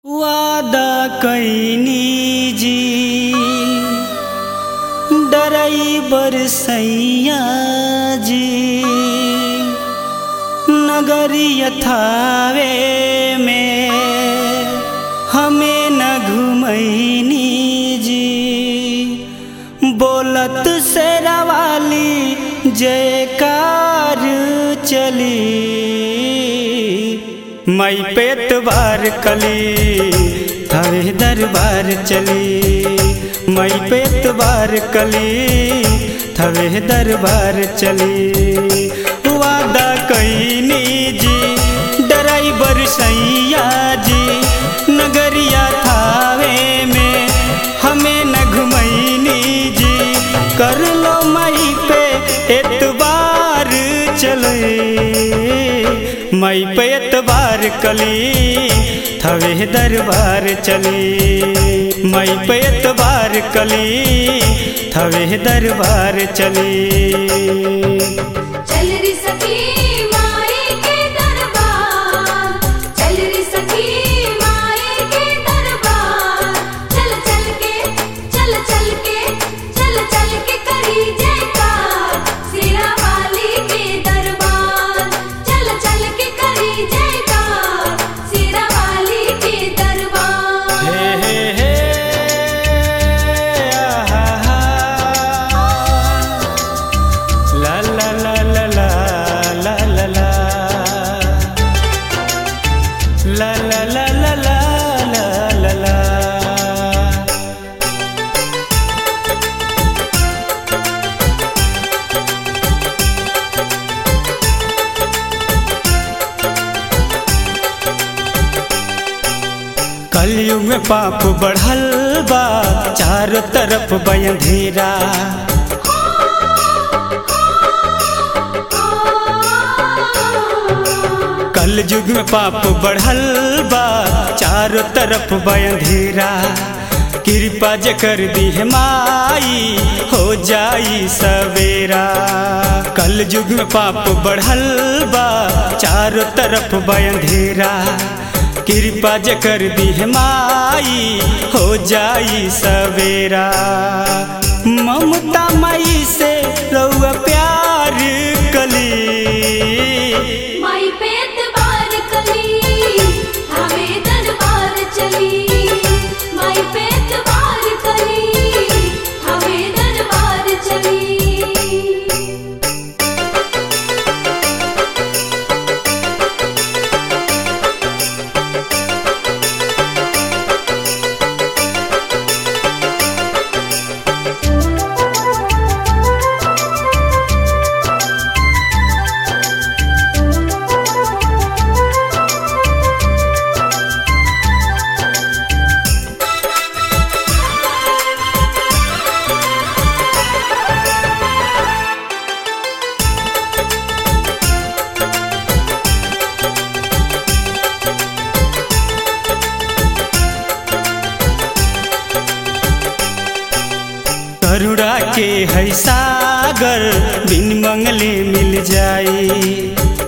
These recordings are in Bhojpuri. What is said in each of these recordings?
वादा कैनी जी डराइबर सैया जी नगरी यथावे में हमें न घुमैनी जी बोलत शेरावाली जयकार चली मई पेट बार कली थवे दरबार चली मई पेट बार कली थवे दरबार चली वादा कैनी जी डराइबर सैया जी नगरिया थावे में हमें न घुमैनी जी कर लो मई पे एतबार चले मई पे एतबार कली थवे दरबार चली मई पे एतबार कली थवे दरबार चली चल री सखी माई के दरबार चल री सखी माई के दरबार चल चल के चल चल के चल चल के करी जयकार सिरा वाली के दरबार चल चल के करी जयकार सिरा वाली के दरबार हे हे हे आहा हा ला ला ला ला ला ला ला ला ला ला ला ला ला ला ला ला कलयुग में पाप बढ़ल बा चारों तरफ बयंधेरा कल युग में पाप बढ़ल बा चारों तरफ बयंधेरा कृपा जे कर दी है माई हो जाई सवेरा कल युग में पाप बढ़ल बा चारों तरफ बयंधेरा कृपा जे कर दी है माई हो जाई सवेरा ममता माई से रउआ प्यार कली माई पे एतबार कली हमें दरबार चली माई पे एतबार कली हमें दरबार चली करुणा के है सागर बिन मंगले मिल जाई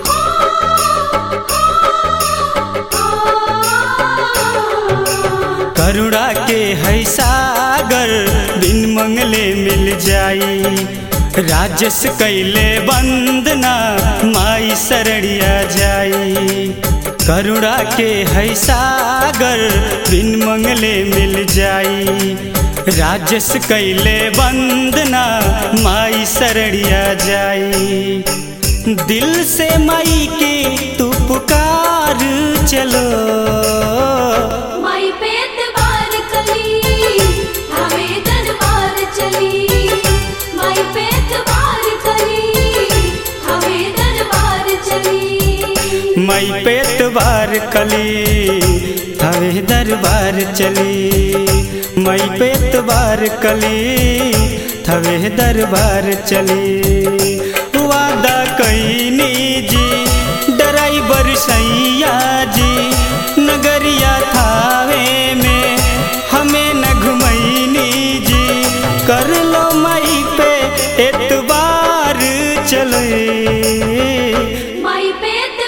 करुणा के है सागर बिन मंगले मिल जाई राजस कैले वंदना माई शरणिया जाई करुणा के है सागर बिन मंगले मिल जाई राजस कैले वंदना माई शरणिया जाई दिल से माई के तू पुकार चलो माई पे एतबार कली हमें दरबार चली माई पे एतबार कली हमें दरबार चली मई पेट बार कली हवे दरबार चली मई पेट बार कली थवे दरबार चली वादा कैनी जी डराइबर सैया जी नगरिया थावे में हमें न घुमैनी जी कर लो मई पे एतबार चले माई पे एतबार